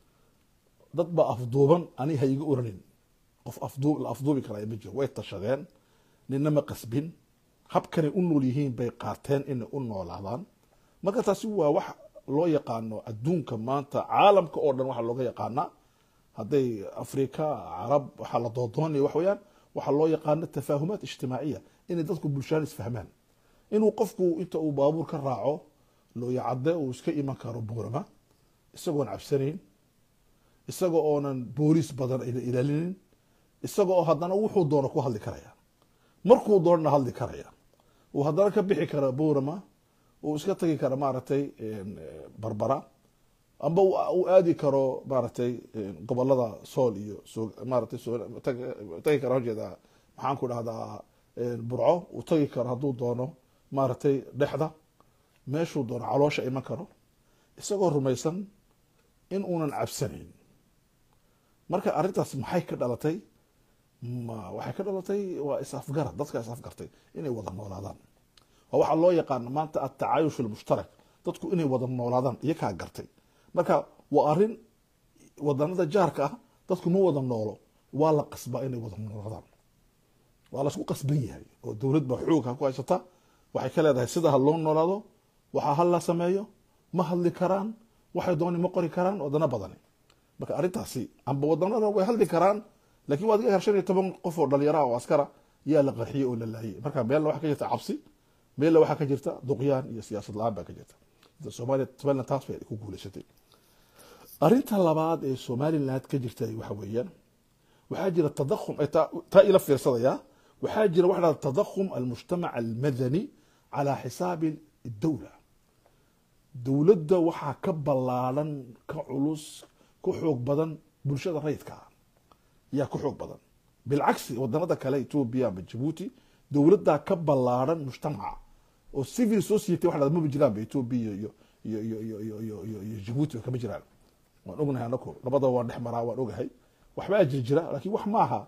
dad baa afduuban ani ha iga oranin qof afduu la afduubi karaa ma jiro way tashadeen nina ma qasbin habkanay u nool yihiin bay qaateen inay u noolaadaan marka taasi waa wax loo yaqaano adduunka maanta caalamka oo dhan waxaa looga yaqaanaa hadday afrika carab waxaa la doodoonaya wax weeyaan waxaa loo yaqaano tafaahumaat ijtimaaciya inay dadku bulshaan isfahmaan inuu qofku inta uu baabuur ka raaco looyacadde uu iska iman karo buurama isagoon cabsanayn isaga oonan booliis badan ayna ilaalinin isaga oo haddana wuxuu doono ku hadli karaya markuu doonana hadli karaya uu haddana ka bixi kara buurama uu iska tagi kara maaragtay barbara amba uu aadi karo maaragtay gobolada sool iyo maaratay tagi kara hojeeda maxaan ku dhahdaa burco uu tagi karo hadduu doono maaragtay dhexda meeshuu doono caloosha iman karo isagoo rumaysan in uunan cabsanayn marka arrintaas maxay ka dhalatay waxay ka dhalatay waa is-afgarad dadka is-afgartay inay wada noolaadaan waa waxaa loo yaqaana maanta atacaayush almushtarak dadku inay wada noolaadaan iyo kaa gartay marka waa arrin wadanada jaarka ah dadku ma wada noolo waa la qasbaa inay wada noolaadaan waa lasku qasban yahay oo dowlad baa xoogha ku haysata waxay ka leedahay sida ha loo noolaado waxaa hal la sameeyo ma hadli karaan waxay dooni ma qori karaan wadano badani marka arrintaasi amba wadanada way hadli karaan lakin waad ga shan iyo toban qof oo dhalinyaraha oo askara yaa la qarxiyey oo la laayay marka meelna waxaa ka jirta cabsi meelna waxaa ka jirta duqyaan iyo siyaasad la-aan baa ka jirta somalia somaliland taas bay ku guuleysatay arrinta labaad ee somaliland ka jirta waxa weeyaan waxaa jira tadakhum taa ila fiirsadaya waxaa jira waxa dhahda tadakhum almujtamac almadani calaa xisaabi dowla dowladda waxaa ka ballaadan ka culus ka xoog badan bulshada rayidka ah yaa ka xoog badan bilcagsi wadanada kale ethoobia ama jabuuti dowladdaa ka ballaadan mujtamaca oo civil society waxa dhahda maba jiraanba ethoobia iyo iyo iyo iyo iyo iyo iyo iyo jabuuti ba kama jiraan waan ognahay anako labadaba waan dhex maraa waan ogahay waxbaa jir jira laakiin wax maaha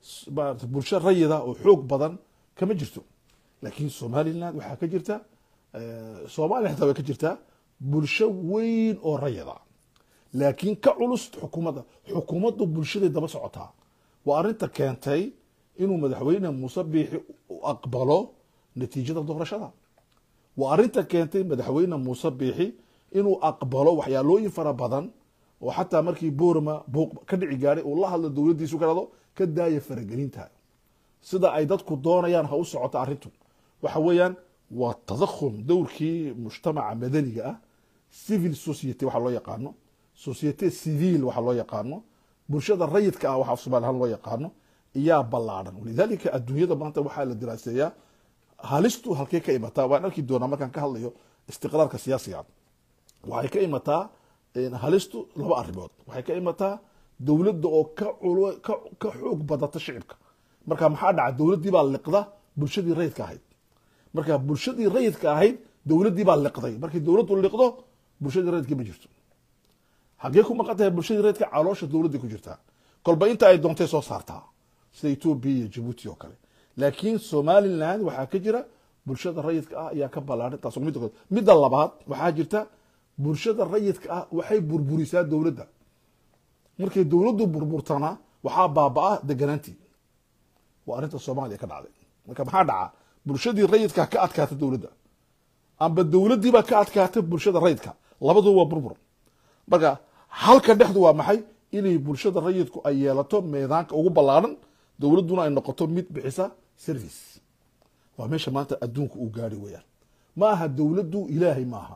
bulsho rayida oo xoog badan kama jirto laakiin somaliland waxaa ka jirta soomaaliya xitaa way ka jirtaa bulsho weyn oo rayida laakiin ka culus xukuumadda xukuumaddu bulshaday daba socotaa waa arrinta keentay inuu madaxweyne muuse biixi aqbalo natiijada doorashada waa arrinta keentay madaxweyne muuse biixi inuu aqbalo waxyaalooyin fara badan oo xataa markii boorma buuq ka dhici gaadhay uu la hadlo dowladdiisu ka dhado ka daaya faragelinta sida ay dadku doonayaan ha u socota arrintu waxa weeyaan waa tadakhum dowrkii mujtamaca madaniga ah civil society waxa loo yaqaano societe civil waxa loo yaqaano bulshada rayidka ah waxa somalihan loo yaqaano iyaa ballaadhan walidaalika adduunyada maanta waxaa la diraaseeyaa halistu halkey ka imataa waan arki doonaa markaan ka hadlayo istiqraarka siyaasiga waxay ka imataa halistu laba arrimood waxay ka imataa dowladda oo ka ka xoog badata shicibka marka maxaa dhaca dowladdii baa liqda bulshadii rayidka ahayd marka bulshadii rayidka ahayd dowladdii baa liqday markii dowladdu liqdo bulshadii rayidka ma jirto xaggee ku maqan tahay bulshadii rayidka caloosha dowladday ku jirtaa kolba inta ay doontay soo saartaa sida etoobiya iyo jabuuti oo kale laakiin somaliland waxaa ka jira bulshada rayidka ah ayaa ka ballaaran taas midda kood midda labaad waxaa jirta bulshada rayidka ah waxay burburisaa dowladda markay dowladdu burburtana waxaa baaba-a deganaantii waa arrinta soomaaliya ka dhacday marka maxaa dhaca bulshadii rayidka ka adkaata dowladda amba dowladdiibaa ka adkaata bulshada rayidka labadu waa burbur marka halka dhexdu waa maxay inay bulshada rayidku ay yeelato meedaanka ugu ballaaran dowladduna ay noqoto mid bixisa service waa meesha maanta adduunka uu gaari weyaan ma aha dowladdu ilaahay maaha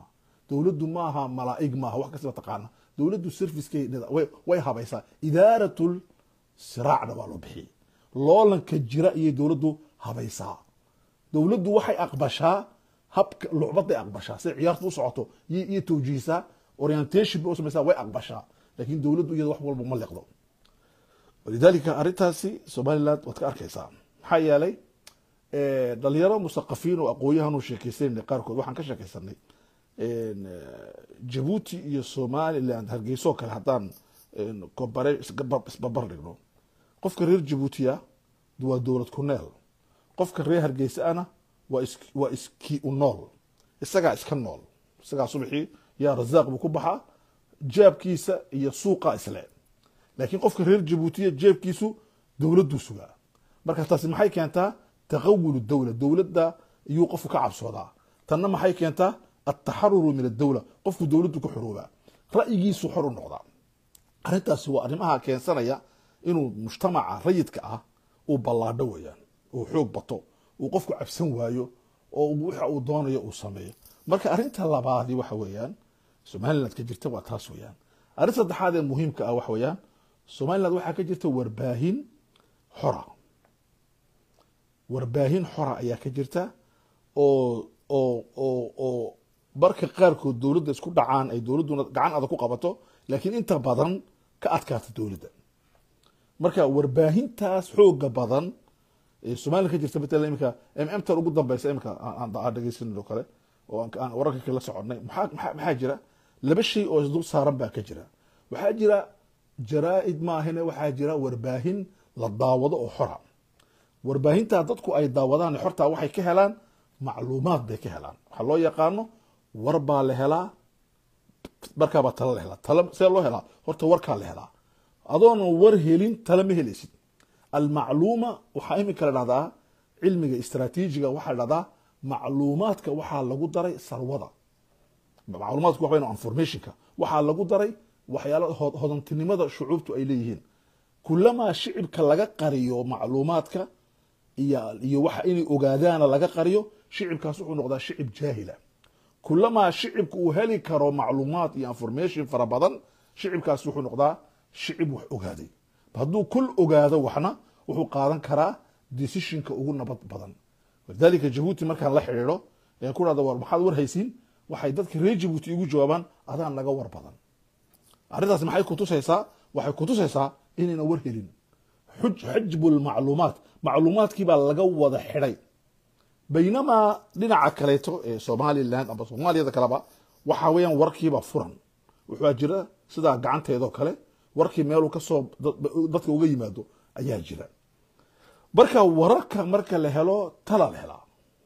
dowladdu maaha malaa'ig maaha wax kastaba taqaana dowladdu servicekay way habaysaa idaaratul siraacna waa loo bixiyey loolanka jira iyay dowladdu habaysaa dowladdu waxay aqbashaa habka lucbaday aqbashaa siday ciyaartu u socoto iyo tawjiisaa orientation bay u samaysaa way aqbashaa laakiin dowladdu iyada wax walba ma liqdo walidaalika arrintaasi somaliland waad ka arkaysaa maxaa yeelay dhalinyaro musaqafiin oo aqoonyahan u sheekeysanayna qaarkood waxaan ka sheekeysanay jabuuti iyo somaliland hargeysoo kale haddaan kobare isbabar dhigno qofka reer jabuutiya waa dowlad ku neel qofka reer hargeysa ana waa iskii u nool isagaa iska nool isagaa subaxii yaa rasaaq buu ku baxaa jaabkiisa iyo suuqa isle laakiin qofka reer jabuutiya jeebkiisu dowladduu sugaa marka taasi maxay keentaa taqawulu dowla dowladda iyuu qofku ka cabsoodaa tanna maxay keentaa altaxaruru min adowla qofku dowladdu ku xoroobaa ra'yigiisu xor u noqdaa arrintaasi waa arrimaha keensanaya inuu mujtamaca rayidka ah uu ballaadho weeyaan uu xoog bato uu qofku cabsan waayo oo waxa uu doonayo uu sameeyo marka arrinta labaadi waxa weeyaan somaliland ka jirta waa taas weeyaan arrin saddexaad ee muhiimka ah waxa weeyaan somaliland waxaa ka jirta warbaahin xora warbaahin xora ayaa ka jirta oo oo oo oo marka qaarkood dowladda isku dhacaan ay dowladduna gacan adag ku qabato laakiin inta badan ka adkaata dowladda marka warbaahintaas xooga badan ee somaliland ka jirta matala imika mm tan ugu dambeysa imika aan dhegeysanin oo kale oo aan wararka kala soconay maxaa maxaa maxaa jira laba shay oo isdul saaran baa ka jira waxaa jira jaraa-id maahine waxaa jira warbaahin la daawado oo xora warbaahintaa dadku ay daawadaan xortaa waxay ka helaan macluumaad bay ka helaan waxaa loo yaqaano war baa la helaa markaabaa tala la helaa tala see loo helaa horta warkaa la helaa adoonan war helin tala ma helaysid almacluuma waxaa iminka la dhahdaa cilmiga istraatiijiga waxaa la dhahdaa macluumaadka waxaa lagu daray sarwada macluumaadku waxa weyn informationka waxaa lagu daray waxyaala hodantinimada shucuubtu ay leeyihiin kulamaa shicibka laga qariyo macluumaadka iyo iyo waxa inay ogaadaana laga qariyo shicibkaas wuxuu noqdaa shicib jaahila kulamaa shicibka uu heli karo macluumaad iyo information fara badan shicibkaas wuxuu noqdaa shicib wax ogaaday hadduu kul ogaado waxna wuxuu qaadan karaa decisionka ugu nabad badan walidaalika jabuuti markaan la xidhiidho ee ku dhahda war maxaad war haysiin waxay dadka reer jabuuti igu jawaabaan adaan naga war badan arrintaas maxay kutusaysaa waxay kutusaysaa inayna war helin xajbu lmacluumaat macluumaadkii baa laga wada xidhay baynamaa dhinaca kaleeto ee somaliland ama soomaaliyada kaleba waxaa weeyaan warkiiba furan wuxuu jira sidaa gacanteedoo kale warkii meeluu kasoo dadka uga yimaado ayaa jira marka wararka marka la helo tala la helaa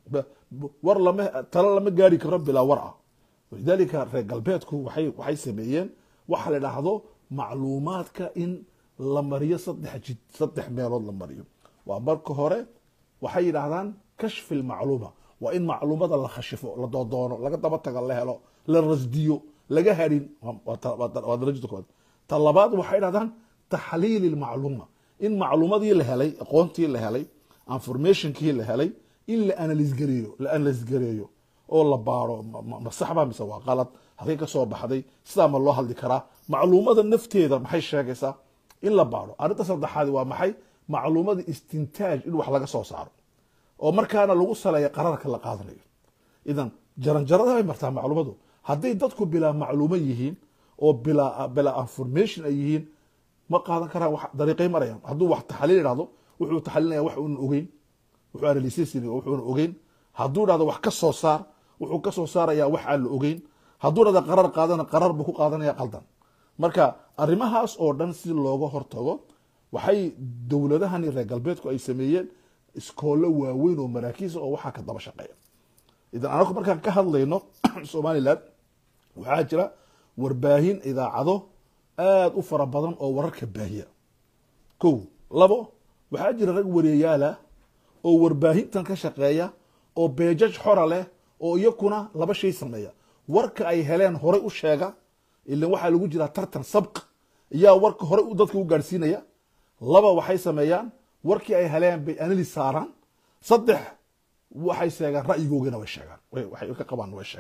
war lama tala lama gaari karo bilaa war ah walidaalika reer galbeedku waxay waxay sameeyeen waxa la dhahdo macluumaadka in la mariyo saddex jid saddex meelood la mariyo waa marka hore waxay yidhaahdaan kashfi lmacluuma waa in macluumada la khashifo la doodoono laga daba tago la helo la rasdiyo laga harin waa darajada koowaad ta labaad waxay dhahdaan taxliili lmacluuma in macluumadii la helay aqoontii la helay informationkii la helay in la analisgareeyo la analisgareeyo oo la baaro ma saxba mise waa qalad halkay ka soo baxday sidaa ma loo hadli karaa macluumada nafteeda maxay sheegaysaa in la baaro arrinta saddexaad waa maxay macluumada istintaaj in wax laga soo saaro oo markaana lagu saleeya qararka la qaadanayo idan jaranjarada bay martaa macluumadu hadday dadku bilaa macluumo yihiin oo bilaa bilaa information ay yihiin ma qaadan karaan wax dariiqay marayaan hadduu wax taxliil idhahdo wuxuu taxliilinaya wax uunan ogeyn wuxuu analysis wuxuuna ogeyn hadduu dhahdo wax ka soo saar wuxuu ka soo saarayaa wax aan la ogeyn hadduu dhahdo qarar qaadana qarar buu ku qaadanaya qaldan marka arrimahaas oo dhan si looga hortago waxay dowladahani reer galbeedku ay sameeyeen iskoollo waaweyn oo maraakiisa oo waxaa ka daba shaqeeya idan anagu markaan ka hadlayno somaliland waxaa jira warbaahin idaacado aada u fara badan oo wararka baahiya ko labo waxaa jira rag wareeyaala oo warbaahintan ka shaqeeya oo beejaj xora leh oo iyakuna laba shay sameeya warka ay heleen horey u sheega ilan waxaa lagu jiraa tartan sabq iyaa warka horey dadka u gaadhsiinaya laba waxay sameeyaan warkii ay heleen bay analis saaraan saddex waxay sheegaan ra'yigoogana way sheegaan waxay ka qabaan way sheegaan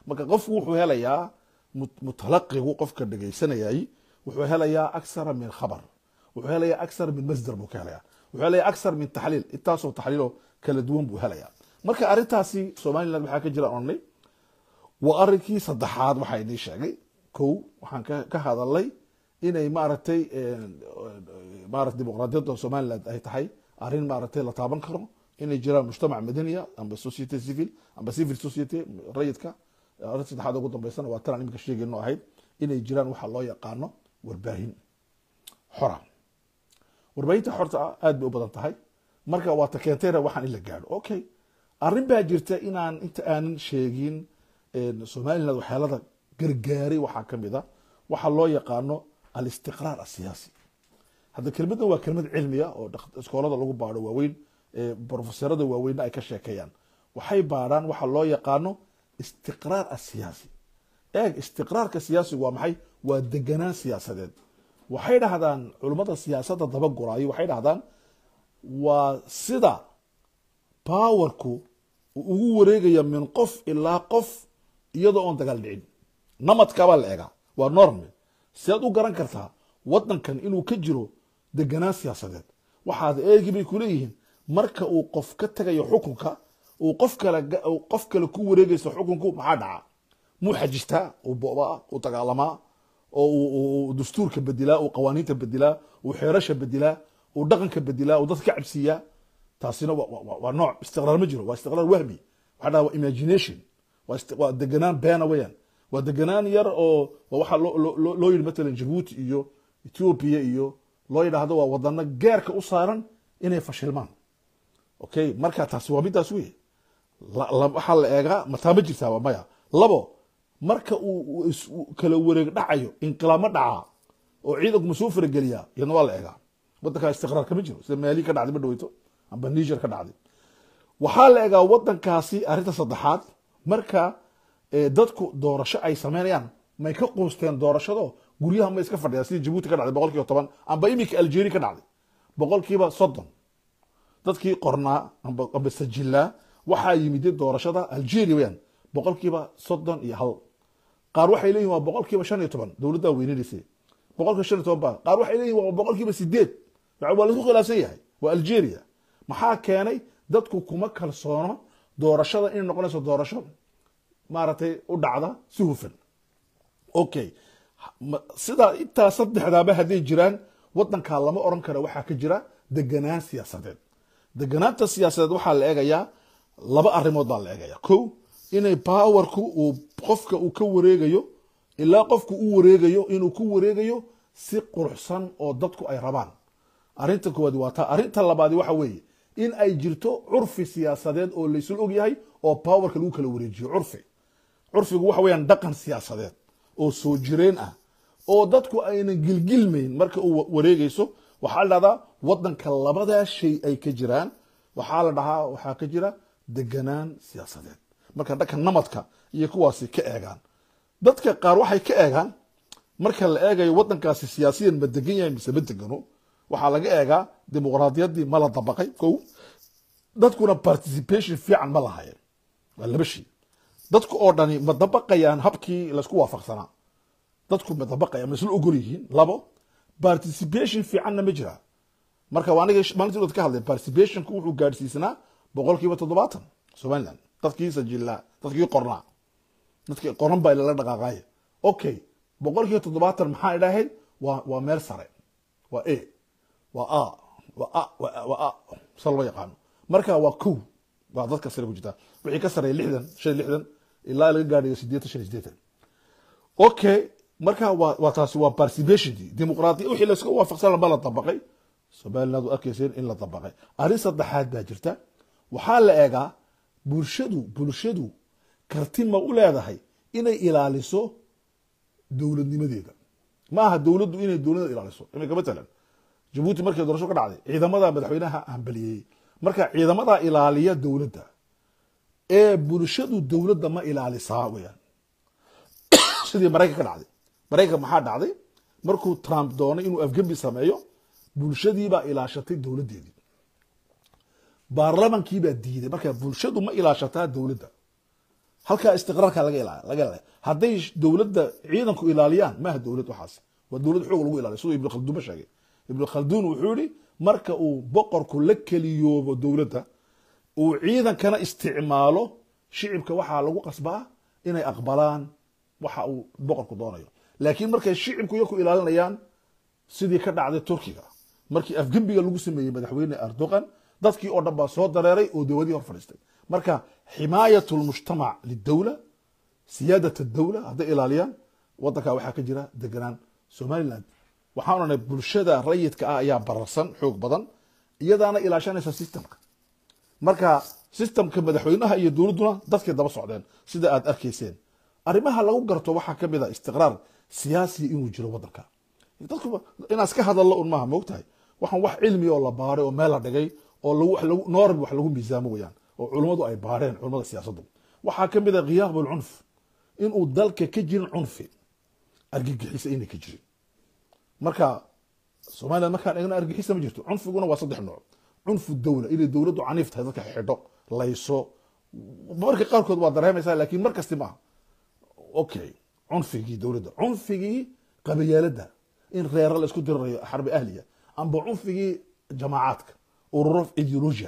marka qofku wuxuu helayaa mut- mutalaqigu qofka dhegaysanayay wuxuu helayaa aksara min khabar wuxuu helayaa aksar min masdar buu ka helayaa wuxuu helayaa aksar min taxliil intaasoo taxliiloo kala duwan buu helayaa marka arrintaasi somaliland waxaa ka jira onay waa arrinkii saddexaad waxaa inii sheegay kow waxaan ka ka hadalay inay maaragtay maarata dimuqraadiyadda somaliland ay tahay arrin maaragtay la taaban karo inay jiraan mujtamac madaniya amba society civil amba civil society rayidka arrin saddexaad ugu dambeysana waa tanaan iminka sheegayno ahayd inay jiraan waxa loo yaqaano warbaahin xora warbaahinta xorta ah aad bay u badan tahay marka waa ta keentayna waxaan in la gaadho okay arrin baa jirta inaan inta aanan sheegin somaliland waxyaalada gargaaray waxaa ka mid a waxa loo yaqaano alistiqraar asiyaasi hadda kelmaddan waa kelmad cilmiya oo dhak- iskoolada lagu baadho waaweyn ee brofesorada waaweynna ay ka sheekeeyaan waxay baadhaan waxa loo yaqaano istiqraar asiyaasi eeg istiqraarka siyaasigu waa maxay waa deganaan siyaasadeed waxay dhahdaan culummada siyaasadda dabaguraayo waxay dhahdaan waa sida powerku uu ugu wareegaya min qof ilaa qof iyadoo oon dagaal dhicin namadkabaa la egaa waa norme sidaad u garan kartaa wadankan inuu ka jiro deganaan siyaasadeed waxaad eegi bay kuleeyihiin marka uu qof ka tagayo xukunka uu qof kale ga- uu qof kale ku wareegayso xukunku maxaa dhaca muu xajistaa uu bo'baa uu dagaalamaa oo uu- uu uu dastuurka bedilaa uu qawaaniinta bedilaa uu xeerasha bedilaa uu dhaqanka bedilaa uu dadka ka cabsiiyaa taasina waa- waa waa nooc istiqraar ma jiro waa istiqraar wahmi waxaa dhaha waa imagination waa isti- waa deganaan beena weeyaan waa deganaan yar oo waa waxaa loo- loo loo- loo yidhi matalan jabuuti iyo ethiopia iyo loo yidhaahdo waa wadano geerka u saaran inay fashilmaan okay marka taasi waa midaas wey la- la- waxaa la eegaa mataa ma jirtaa waa maya labo marka uu uu is- uu kala wareeg dhacayo inqilaabma dhacaa oo ciidanku ma soo farageliyaa iyadna waa la eegaa wadankaa istiqraar kama jiro sida maali ka dhacday ma dhaweyto amba niger ka dhacday waxaa la egaa wadankaasi arrinta saddexaad marka eh, dadku doorasho ay sameynayaan may ka quusteen doorashado guryaha ma iska fadhiyaan sidii jabuuti ka dhacday boqol kiiba toban amba iminka algeria ka dhacday boqol kiiba soddon dadkii qornaa amba amba sajilaa waxaa yimid doorashada algeria weyaan boqol kiiba soddon iyo hal qaar waxay leeyihin waa boqol kiiba shan iyo toban dowladdaa weynaynaysa boqol kiiba shan iyo toban ba qaar waxay leeyihin waa boqol kiiba sideed yani waa laisku khilaafsan yahay waa algeria maxaa keenay dadku kuma kalsoono doorashada inay noqonayso doorasho maaragtay u dhacda si hufan okay Ma- sidaa intaa saddexdaaba hadday jiraan wadankaa lama oran karo waxaa ka jira deganaan siyaasadeed deganaanta siyaasadeed waxaa la eegayaa laba arrimood baa la eegaya ko inay powerku uu qofka uu ka wareegayo ilaa qofku u wareegayo inuu ku wareegayo si quruxsan oo dadku ay rabaan arrinta koowaad waa taa arrinta labaadi waxa weeye in ay jirto curfi siyaasadeed oo laysul ogyahay oo powerka lagu kala wareejiyo curfi curfigu waxa weeyaan dhaqan siyaasadeed oo soo jireen ah oo dadku aynan gilgilmayn marka uu wa- wareegayso waxaa la dhahdaa wadanka labadaa shay ay ka jiraan waxaa la dhahaa waxaa ka jira deganaan siyaasadeed marka dhanka namadka iyo kuwaasi ka eegaan dadka qaar waxay ka eegaan marka la eegayo wadankaasi siyaasiyan ma degan yahay mise ma degano waxaa laga eegaa dimuqraadiyaddii ma la dabaqay kow dadkuna participation fiican ma lahayeen waa laba shay dadku oo dhani ma dabaqayaan habkii laysku waafaqsanaa dadku ma dabaqayaan ma isla ogol yihiin labo participation fiicanna ma jiraa marka waa aniga maalintii dhood ka hadlay participationku wuxuu gaadhsiisnaa boqol kiiba toddobaatan somaliland dadkii sajilaa dadkii qornaa dadkii qoran baa lala dhaqaaqaaya okay boqol kiiba toddobaatan maxaa idhahayd waa waa meel sare waa a waa a waa a waa a- waa a sa loo yaqaano marka waa kow waa dadka sare ku jirtaa wixii ka sareeya lixdan shan iyo lixdan ilaa laga gaadhayo sideetan shan iyo sideetan okay marka waa waa taasi waa participationkii dimuqraadiya wixii layska waafaqsan ma la dabaqay somaliland waad arkayseen in la dabaqay arrin saddexaad baa jirta waxaa la eegaa bulshadu bulshadu karti ma u leedahay inay ilaaliso dowladnimadeeda ma aha dowladdu inay dowladda ilaaliso iminka matalan jabuuti markay doorasho ka dhacday ciidamada madaxweynaha hambaliyey marka ciidamadaa ilaaliya dowladda ee bulshadu dowladda ma ilaalisaa weyaan sidii maraykan ka dhacday maraykan maxaa dhacday markuu trump doonay inuu afgembi sameeyo bulshadiibaa ilaashatay dowladdeedii baarlamankiibaa diiday marka bulshadu ma ilaashataa dowladda halkaa istiqraarka laga ila- laga ilaalaya hadday sh- dowladda ciidanku ilaaliyaan maaha dowlad waxaas waa dowlad xoog lagu ilaaliyo siduu ibnu khalduun ba sheegay ibnu khalduun wuxuu yihi marka uu boqorku la keliyoobo dowladda uu ciidankana isticmaalo shicibka waxaa lagu qasbaa inay aqbalaan waxa uu boqorku doonayo laakiin markay shicibku iyaku ilaalinayaan sidii ka dhacday turkiga markii afgembiga lagu sameeyey madaxweyne erdogan dadkii oo dhan baa soo dareeray oo dowladii hor fadhiistay marka ximaayat lmujtamac lidowla siyaadat dowla hadday ilaaliyaan wadankaa waxaa ka jira deganaan somaliland waxaan odhanay bulshada rayidka ah ayaa bararsan xoog badan iyadaana ilaashanaysa systemka marka systemka madaxweynaha iyo dowladduna dadkay daba socdeen sida aad arkayseen arrimaha lagu garto waxaa ka mid a istiqraar siyaasiya inuu jiro wadanka dadku inaan iska hadallo un maaha moogtahay waxaan wax cilmi oo la baaray oo meel la dhigay oo lagu wax lagu noorbi wax lagu miisaamo weyaan oo culummadu ay baareen culummada siyaasaddu waxaa ka mid a khiyaab alcunf inuu dalka ka jirin cunfi argagixisa inay ka jirin marka somaliland markaan eegna argixisa ma jirto cunfiguna waa saddex nooc cunfu dowla inay dowladdu caniif tahay dadka xidho layso marka qaarkood waa dareemaysaa laakiin mar kasti maaha okay cunfigii dowladda cunfigii qabayaalada in reera la isku dirirayo xarbi ahliya amba cunfigii jamaacaadka ururo ideologia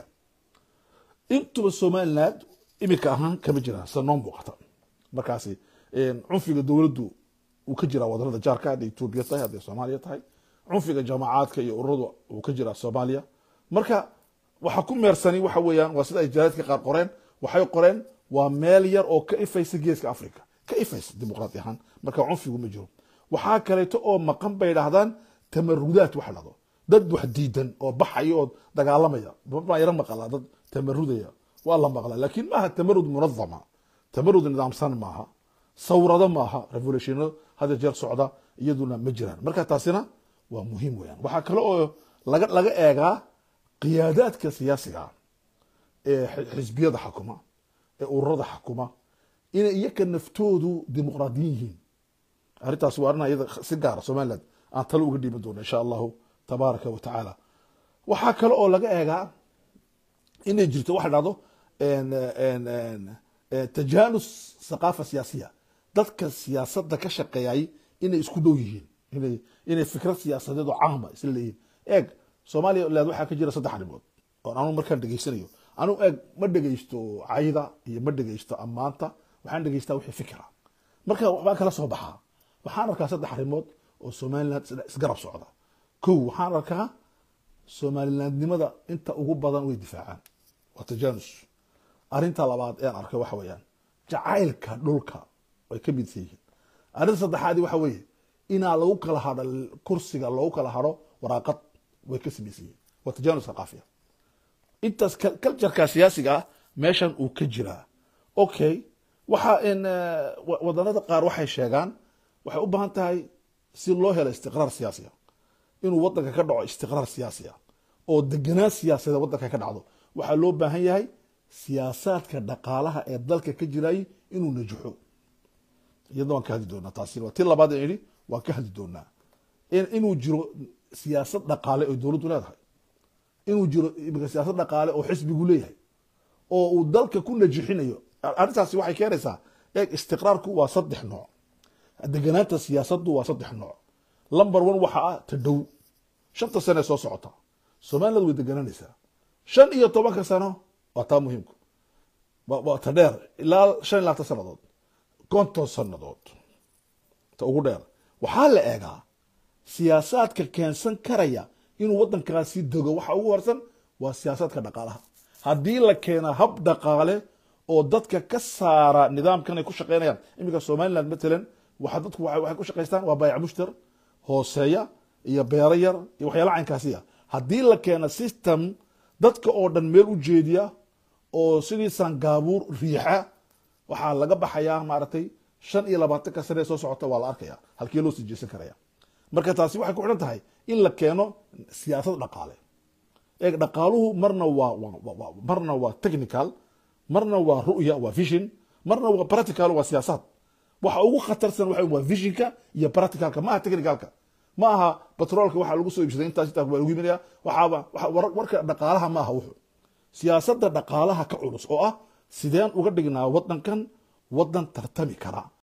intuba somaliland imika ahaan kama jiraan sida noo muuqata markaasi cunfiga dowladdu uu ka jiraa wadanada jaarka hadday etoobiya tahay hadday soomaaliya tahay cunfiga jamacaadka iyo ururadu uu ka jiraa soomaaliya marka waxa ku meersani waxa weeyaan waa sida ay jaraadka qaar qoreen waxay qoreen waa meel yar oo ka ifaysa geeska africa ka ifaysa dimuqraadi ahaan marka cunfigu ma jiro waxaa kaleeto oo maqan bay dhahdaan tamarudaad waxa dhahdo dad wax diidan oo baxaya oo dagaalamaya baa yaro maqlaa dad tamarudaya waa la maqlaa laakiin maaha tamarud munadama tamarud nidaamsan maaha sawrado maaha revolutiono hadda jeer socda iyaduna ma jiraan marka taasina waa muhiim weyaan waxaa kale oo laga laga eegaa qiyaadaadka siyaasiga ah ee xi- xisbiyada xakuma ee ururada xakuma inay iyaka naftoodu dimuqraadiyin yihiin arrintaas waa arrin iyada si gaara somaliland aan talo uga dhiiban doono insha allahu tabaaraka wa tacaala waxaa kale oo laga eegaa inay jirto waxa dhahdo en- en- en- en- tajaanus thaqaafa siyaasiya dadka siyaasadda ka shaqeeyay inay isku dhow yihiin inay inay fikrad siyaasadeed oo caama isla leeyihiin eeg soomaaliya leed waxaa ka jira saddex arrimood oo anu markaan dhegeysanayo anu eeg ma dhegeysto cayda iyo ma dhegeysto ammaanta waxaan dhegeystaa wixii fikra marka waxbaan kala soo baxaa waxaan arkaa saddex arrimood oo somaliland is- isgarab socda kow waxaan arkaa somalilandnimada inta ugu badan way difaacaan waa tajanus arrinta labaad ean arkay waxa weeyaan jacaylka dhulka way ka midsan yihiin arrinta saddexaadi waxa weeye inaa lagu kala hadho kursiga loogu kala hadho waraaqad way ka samaysan yihiin waa tajanus thaqaafiya intaas cultureka siyaasiga ah meeshan uu ka jiraa okay waxa in eh, wa- wadanada qaar waxay sheegaan waxay u baahan tahay si loo helo istiqraar siyaasiya inuu wadanka ka dhaco istiqraar siyaasi ah oo deganaan siyaasadeed wadanka ka dhacdo waxaa loo baahan yahay siyaasaadka dhaqaalaha ee dalka ka jirayay inuu najaxo iyadna waan ka hadli doonaa taasi waa ti labaad aan idhi waan ka hadli doonaa in- inuu jiro siyaasad dhaqaale oo dowladdu leedahay inuu jiro imika siyaasad dhaqaale oo xisbigu leeyahay oo uu dalka ku najixinayo arrintaasi waxay keenaysaa eeg istiqraarku waa saddex nooc deganaanta siyaasaddu waa saddex nooc lumber one waxa ah ta dhow shanta sane soo socota somaliland way degananaysaa shan iyo tobanka sano waa taa muhiimku waa waa ta dheer ilaa shan iyo labaatan sannadood konton sannadood ta ugu dheer waxaa la eegaa siyaasaadka keensan karaya inuu wadankaasi dego waxa ugu horsan waa siyaasaadka dhaqaalaha haddii la keena hab dhaqaale oo dadka ka saara nidaamkan ay ku shaqeynayaan iminka somaliland matalan waxa dadku waxay waxay ku shaqaystaan waa baayac mushtar hooseeya iyo beero yar iyo waxyaala caynkaasiya haddii la keena system dadka oo dhan meel u jeediya oo sidii sangaabuur riixa waxaa laga baxayaa maaragtay shan iyo labaatanka sane ee soo socota waa la arkaya halkii loo sii jeesan karaya marka taasi waxay ku xidhan tahay in la keeno siyaasad dhaqaale eeg dhaqaaluhu marna waa waa- waa- waa- marna waa technical marna waa ru'ya waa vision marna waa practical waa siyaasaad waxa ugu khatarsan waxa waa visionka iyo practicalka ma aha technicalka ma aha batroolka waxa lagu soo iibsaday intaas intaas waa lagu iibinaya waxaaba waxa- war- warka dhaqaalaha ma aha wuxuu siyaasadda dhaqaalaha ka culus oo ah sideen uga dhignaa wadankan wadan tartami kara